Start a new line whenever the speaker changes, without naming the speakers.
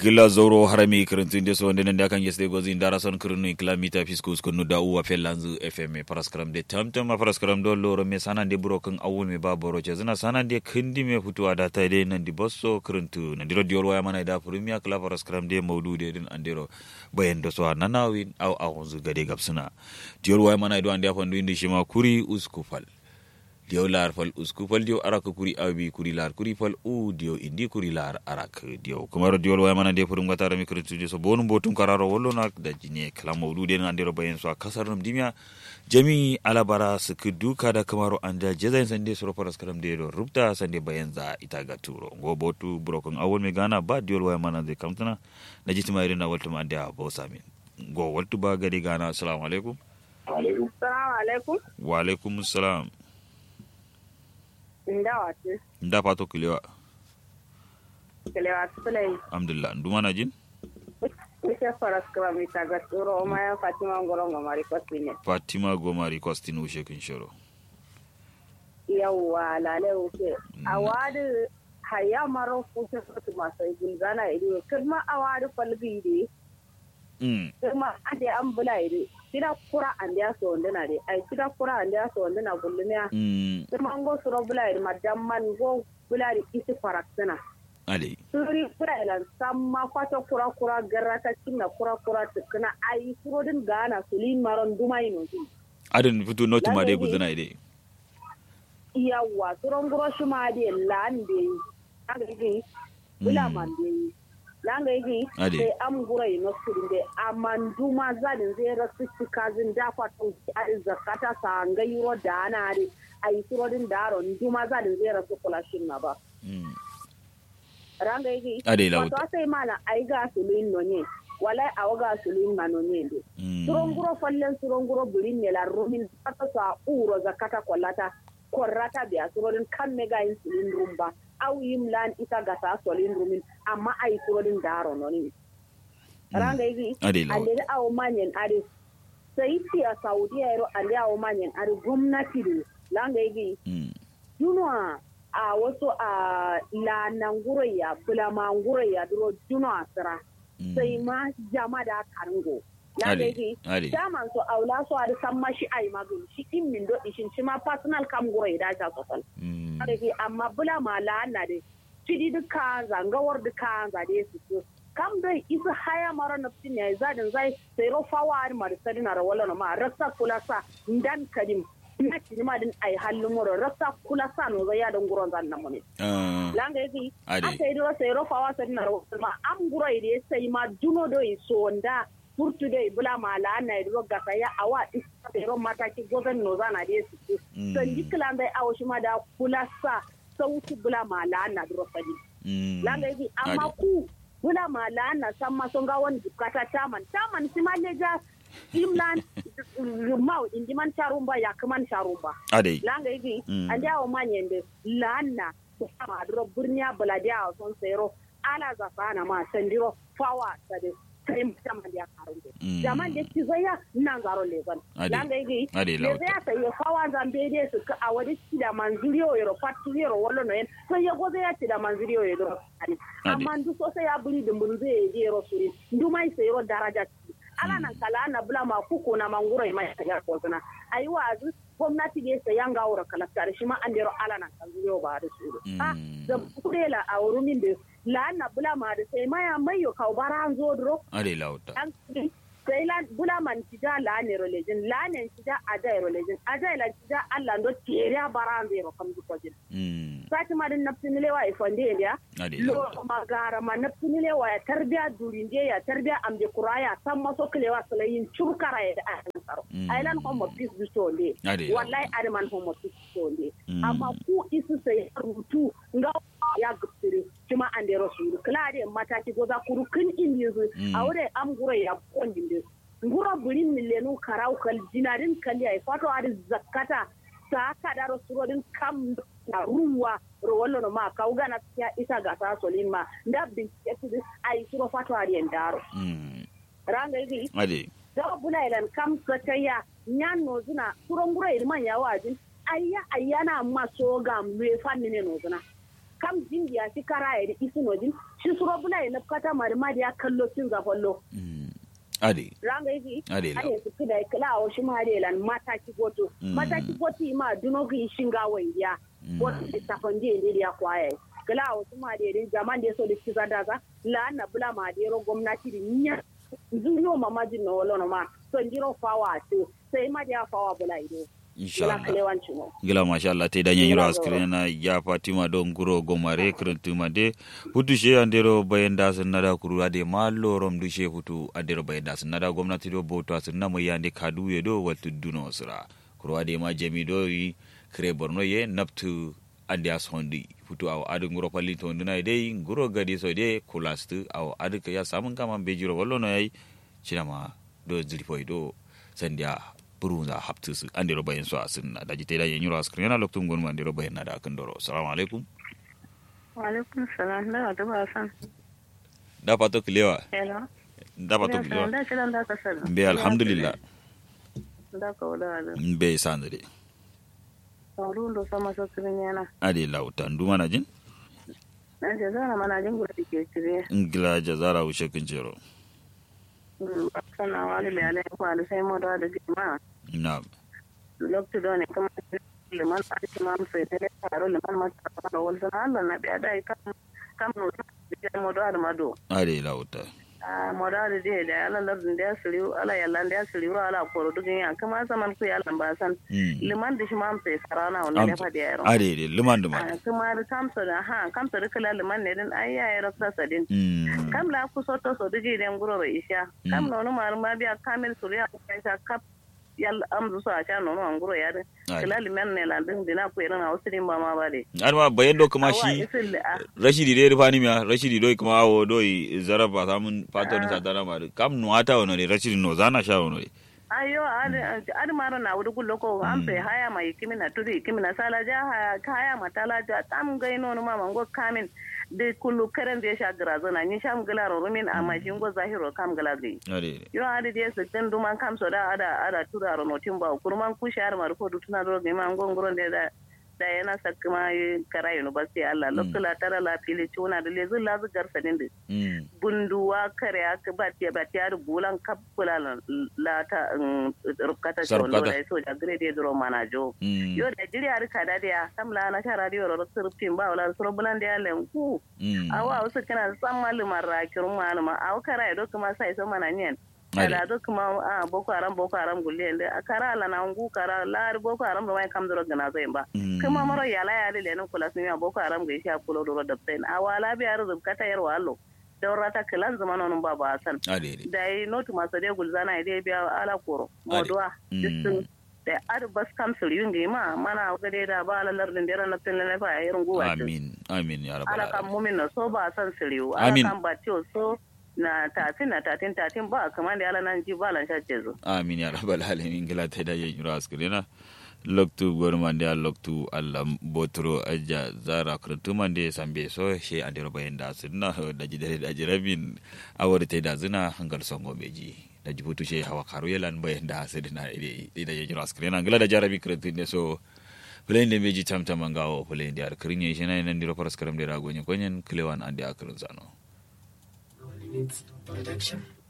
gila zoro harami kirintun de so ndenen da kan yesde gozi ndara son kirinu kilomita fiskus kunu da uwa felanzu fm paraskram de tamtam ma paraskram do loro me sanan de buro kan awul me ba boro ce zina sanan de kindi me futuwa da ta de nan di bosso kirintu nan diro diyor waya mana da premier kala paraskram de maudu de din andero bayan da so nanawin aw awunzu gade gapsuna diyor waya mana do ande afandu indi shima kuri uskufal diyo lar fal usku fal diyo arak kuri abi kuri lar kuri fal u diyo indi kuri lar arak diyo kumaro diyo waya mana de furum gatara mi kuri studio so bonum botum kararo wollo nak da jine kala mawdu de nan dero bayen so kasar num dimya jami alabara suku duka da kamaro anda jezain sande soro paras karam de do rubta sande bayen za ita ga turo go botu brokon awol me gana ba diyo waya mana de kamtana na jitima irina waltum ande a bosamin go waltu ba gadi gana assalamu alaikum
Salamu alaikum.
wa alaikum salam
Inda wace.
nda fato kilewa
Kelewa sulai.
alhamdulillah nduma na jin
Wishe faras kama mita ga tsoro o maya Fatima Ngorongo Mari Kwasine.
fatima gomari kwastin ushe kin shoro
Yawwa lale wuce. A wadi haya maro fuce sotu masu gulzana iri. Kirma a wadi falbi iri.
mm
Kirma ade an bula iri. Kida kura an da so wanduna de. Ai kida kura an da so wanduna gullumiya.
mm
Kirma an go suro bula iri madamman go bula iri isi faraksina.
ale
suri kura ilan samma kwata kura kura garra ta cinna kura kura tukuna ayi surodin gana sulin maron dumai no ti
adin fitu noti ma dai
Lallai.
gudana ide
yawa suron guro shi ma de lande anga yi bula
Mm.
man de langa yi
Ade.
sai am gura yi no surin de amman duma zadin zai rasu cikazin da kwatan a zakata sa nga yuro da ana de ayi surodin daron duma zadin zai rasu kula shin na ba
mm
ranga yi
Ade la
wato sai mana ai ga sulin no ne wala a waga sulin ma no ne de
mm
suronguro fallen suronguro birin ne la rumin kata sa uro zakata kollata korrata biya surodin kan mega yin sulin rumba aw yim lan ita ga sa solin rumin amma ai surodin daro no ni ranga yi
Ade la
ande aw manyen are sai ti a saudiya ro ande aw manyen are gwamnati de langa yi
mm
junwa a wasu a lananguro ya bulamanguro ya duro junwa sira
mm.
sai ma jama da karingo na
Ade,
gaji
ade.
daman so aula so ada samma shi ai magin shi in min do ishin shi ma personal kam guro ida ta sosal
mm
gaji amma bula ma la na de fidi duka zangawar duka za de su so kam dai isa haya mara na fitin ya zadin zai sai ro fawa ar mar sadina ra wala ma rasa kula sa ndan kadim na kini ma din ai hallu moro rasa kula sa no zai ya dan guron zan nan mu ne
ah
langa yake
Ade.
aka yi dora sai rofa wasa na rawar ma am guro ide sai ma juno do yi sonda furtu dai bula ma la na yi roga ka ya awa isa sai ro mata ki gozen no zana de su
Mm.
san diklan dai awo shi ma da kula sa sauti bula ma la na dro sadi
mm
langa yake amma
Ade.
ku bula ma la na san ma son ga wani dukata taman taman si ma leja imlan mau indiman charumba ya kaman charumba
ade
langa yigi
Mm.
ande awo manyende lanna sama duro burniya balade awo son sero ala zafana ma sandiro fawa sade kai mutama dia karunde
Mm.
jaman de tizoya nan zaro leban
Ade.
langa yigi
Ade,
le
lauta.
ya sai fawa zambe de su ka awadi tida manzuriyo yero fatu yero wallo no en so ye goze ya tida manzuriyo yero ani
Ade.
amma ndu so sai ya buri de mbunze ye yero suri ndu mai sai yero daraja ala nan kala na bula ma kuku na manguro mai ya ko sana ayi wazu gwamnati ne sai yanga wura kala tare shi ma an dero ala nan kan zuriyo ba da su ha
Mm.
da kurela a wurin da la na bula ma da sai maya mayo ka bara an zo dro
ade lauta
an sai la bula man tija la ne religion la ne tija ada religion ada la tija Allah ndo tiere a bara an zero kam du kojin
mm
sati ma din nafsi nile wa ifonde ya
ade
lo
lauta
magara ma nafsi nile wa ya tarbiya durinde ya tarbiya ambe kuraya san maso kilewa sulayin churkara ya da an tsaro
Mm.
ailan homo peace du sonde
Ade,
wallahi adman homo peace sonde
Mm.
amma ku isu sai rutu nga ya gupsiri kuma an da rasulu kala da mataki goza kuru kin in yanzu
Mm.
a wurin am gura ya kondin da ngura burin milenu karau kal jinarin kali ay fato ari zakata sa ka da rasurodin kam na ruwa rowallo no ma kauga na ya isa ga ta solin ma nda bin ay suro fato ari endaro
mm
ranga yi
ade
da bula ilan kam sakaya nyan no zuna suron gura ilman ya wajin ayya ayya na ma so ga mwe fanni ne no zuna kam jindi ya shi kara ya isu nojin shi suro bula ya nafkata mari ma da ya kallo cin zafallo
ade
ranga yi
Ade la.
ade su kida kila a wasu ma da lan mata ki goto
Mm.
mata ki goto ma duno gi shinga wangiya wato da safan je ne ya kwaye kila a wasu ma da rin zaman da so da ki zada za la na bula ma da ro gwamnati da niya zuriyo mama jin no wala no ma so ndiro fawa to sai ma da ya fawa bula ido
insha
ila
Allah
kalewanci no
gila masha Allah te da nyanyiro
Gila
askire na ya Fatima don guro gomare krentu mande futu she andero bayan da sun nada kuru ade mallo rom du she futu andero bayan da sun nada gwamnati do boto sun na mai yande kadu ye do waltu duno sira kuru ade ma jami do yi kre borno ye naptu ande as hondi futu aw adu nguro palli to nduna dai nguro gadi so de kulastu aw adu ka ya samun kama bejiro wallo no yayi cinama do zilfoi do sandia burunza haptusu andiro bayen so asinna daji te da yenyuro askrena loktum gonmu andiro bayen na da kandoro assalamu alaikum
Waalaikum salam. Da wata ba san.
da pato kilewa
Hello.
da pato
Da
kilewa
da kiran da ka san.
be alhamdulillah
Da ka wala da.
be sandere
Sauru ndo sama so kirin yana.
ade lauta nduma na jin
Na je zana mana jin gudu ke kire.
ngila jazara ushe kinjero
Sana wali le ale ko ale sai mo da da ma.
na
Lokto do ne kuma liman a cikin mam sai tele taro liman ma ta da wal sana Allah na biya dai kam kam no da mo da ma do.
ade lauta
Ah mo da da de da Allah lardin da siriu ala yalla da siriu ala ko dugin ya kuma zaman ku ya lamba san.
Mm.
Liman da shi mam sai sarana wannan ne fa da yaro.
ade de luman duma
kuma da kamsa da ha kamsa da kala liman ne din ai yayi rasa sadin
mm
kam la ku so to so diji den guro ro isha kam no no mar ma biya kamil suriya ku kai sa kap yal am zu sa cha no no an guro ya de
Ai.
kala liman ne la din dina ku irin a wasu din ba ma ba de
arma bayen do kuma
Awa,
shi
isil a
rashidi de rifani miya rashidi do kuma awo do zaraba samun pato ni satana ma kam nuata wono de rashidi no zana sha wono de
ayo ad ad mara na wudu gullo ko am pe haya ma yikimi na tudi yikimi na sala ja haya haya ma tala ja tam gai no no ma mango kamin de kullu karen de sha grazo na ni sham gala ro rumin amma jingo zahiro kam gala gai
ade
yo adi de se ten duman kam so da ada ada tura ro notin ba kurman ku shar mar ko dutuna ro ge man gongoro de da da yana sakma kara university Allah lokula tara la fili chuna da lezu la zu garsa din de
mm
bunduwa kare aka ba tiya ba tiya bulan kapula la ta rukata
Sarkata.
chondo da so da grade dro manajo
mm
yo da jiri ar kada da sam la na ta radio ro surfin ba wala suro bulan da len ku
mm
awa wasu kana san malumar rakirun maluma awa kara do kuma sai so mana nyen
Ade.
kada do kuma a boko haram boko haram gulle nde akara la na ngu kara la boko haram do mai kam dro gana zai ba
Mm.
kuma maro yala ya le nan kula sun ya boko haram ga isha kulo do da pen awala bi ar zubkata yar wallo daurata kilan zaman non ba ba san
ade de
da yi notu masu dai gulzana idai biya ala koro moduwa
Mm.
distin da ar bas kam sur yungi ma mana ga dai da ba ala lardin da na tin na fa irin guwa ce
amin amin ya rabbal
ala kan
alamin
mumin na so ba san siriu ala
Amin.
kan ba tiyo so na tatin na tatin tatin ba kamar da ala nan ji ba lan shaje zo
amin ya rabbal alamin gila ta da yin yura askurina loktu gormande a loktu allah botoro aja zara krantumande sambe so she andero bayen da sunna da jidare da jirabin awore te da zina hangal songo beji da jibutu she hawa karu yelan bayen da sidina ide ida yin yura askurina gila da jarabi krantinde so fulende meji tamtama ngawo fulende ar krinye shina nan diro paras karam de ragonye konyen klewan ande akrin zano
Limits production.